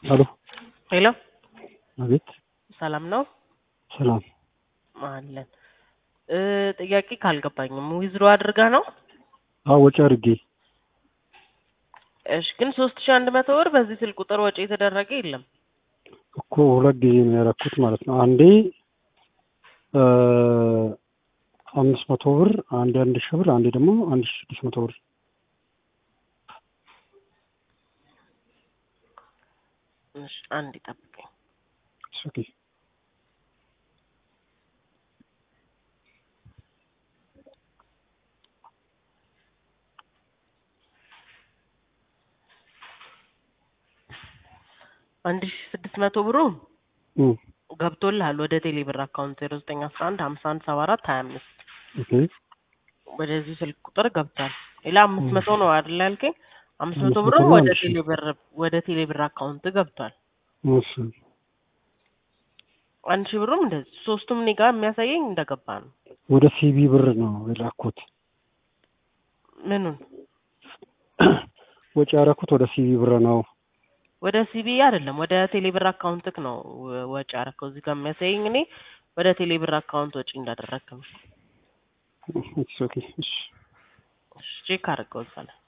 ሄሎ ሄሎ አቤት ሰላም ነው ሰላም አለን እ ጥያቄ ካልገባኝም ዊዝድሮ አድርጋ ነው አዎ ወጪ አድርጌ እሺ ግን ሶስት ሺ አንድ መቶ ብር በዚህ ስልክ ቁጥር ወጪ የተደረገ የለም እኮ ሁለት ጊዜ ነው ያደረኩት ማለት ነው አንዴ እ አምስት መቶ ብር አንዴ አንድ ሺህ ብር አንዴ ደግሞ አንድ ሺህ ስድስት መቶ ብር እሺ አንድ ይጠብቀኝ ኦኬ አንድ ሺ ስድስት መቶ ብሩ እም ገብቶልሃል ወደ ቴሌ ብር አካውንት ዜሮ ዘጠኝ አስራ አንድ ሀምሳ አንድ ሰባ አራት ሀያ አምስት ኦኬ ወደዚህ ስልክ ቁጥር ገብቷል ሌላ አምስት መቶ ነው አይደል ያልከኝ አምስት መቶ አምስት ብሩ መቶ ነው ወደ አንድ ሺህ። ቴሌ ብር ወደ ቴሌ ብር አካውንት ገብቷል እሺ አንድ ሺህ ብሩም እንደዚህ ሶስቱም እኔ ጋር የሚያሳየኝ እንደገባ ነው ወደ ሲቢ ብር ነው የላኩት ምኑን ወጪ ያደረኩት ወደ ሲቢ ብር ነው ወደ ሲቢ አይደለም ወደ ቴሌ ብር አካውንትክ ነው ወ- ወጪ ያደረከው እዚህ ጋር የሚያሳየኝ እኔ ወደ ቴሌ ብር አካውንት ወጪ እንዳደረግክ ነው ኦኬ እሺ ቼክ አድርገው እዛ ላይ